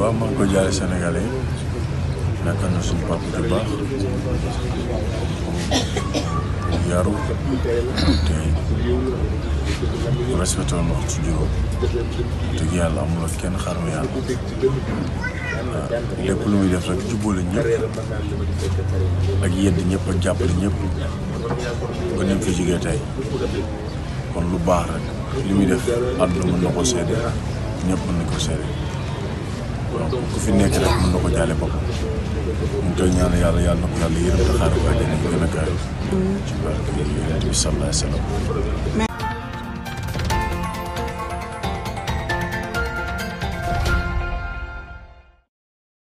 waaw maa ngi ko jaale Sénégalais yi nekk na suñu papa ju baax bu yaru te respecté woon waxtu juróom dëgg yàlla amul ak kenn xaru yàlla lépp lu muy def rek jubboole ñëpp ak yedd ñëpp ak jàppale ñëpp ba ni mu fi jógee tey kon lu baax rek li muy def àdduna mën na ko seede ñëpp mën na ko seede donc ku fi nekk rek mën na ko jaale boppam mu ngi koy ñaan yàlla yàlla na ko yàlla yërëm te xaaral ko àjjana yi gën a kaay ci barke yonent bi sallallahu alayhi wa sallam